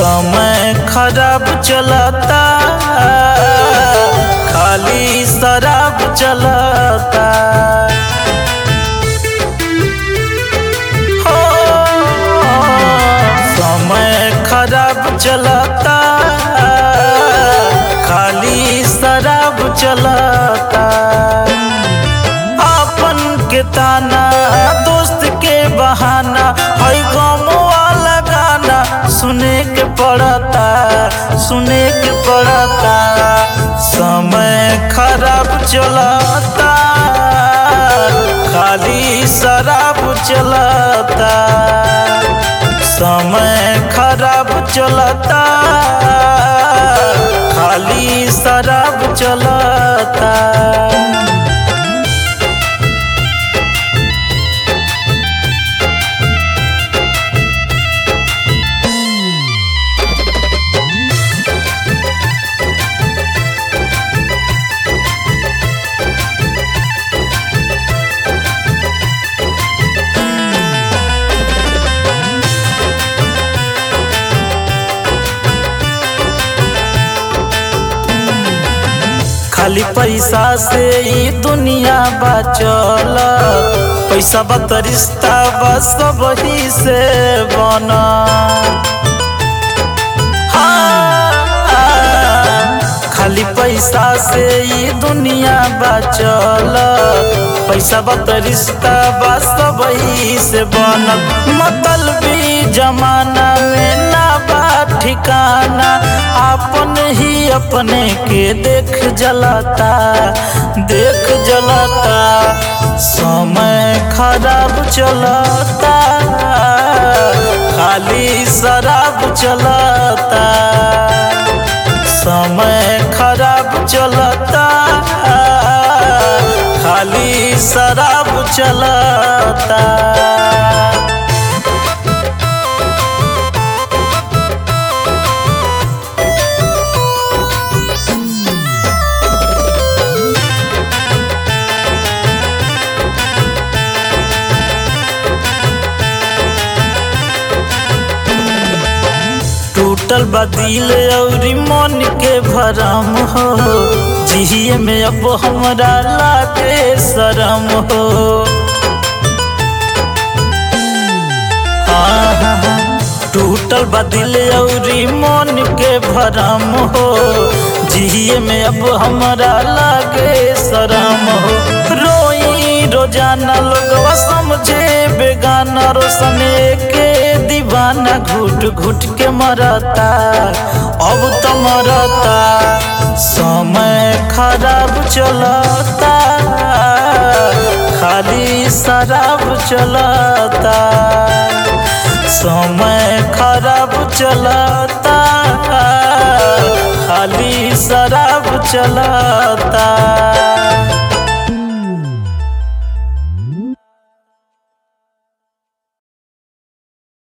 समय खराब चलता खाली शराब चलता हो समय खराब चलता खाली शराब चलता अपन के ताना दोस्त के बहाना हई गम वाला गाना सुने के पड़ता सुने के पड़ता समय खराब चलता खाली शराब चलता समय खराब चलता खाली शराब चलता खाली पैसा से ही दुनिया बचल पैसा बत रिश्ता बस वही से बना खाली पैसा से ही दुनिया बचल पैसा बत रिश्ता बस वही से बनल मतलबी जमाना में ना बा ठिकाना अपन ही अपने के देख जलाता देख जलाता समय खराब चलता खाली शराब चलता समय खराब चलता खाली शराब चलता टूटल बदिल और मन के भरम हो जिहिए में अब हमरा लागे शरम हो टूटल बदिल और मन के भरम हो जिहिए में अब हमरा लागे शरम हो रोई रोजाना लोगवा समझे बेगाना रोशने के दीवाना घुट घुट के मरता अब तो मरता समय खराब चलता खाली शराब चलता समय खराब चलता खाली शराब चलता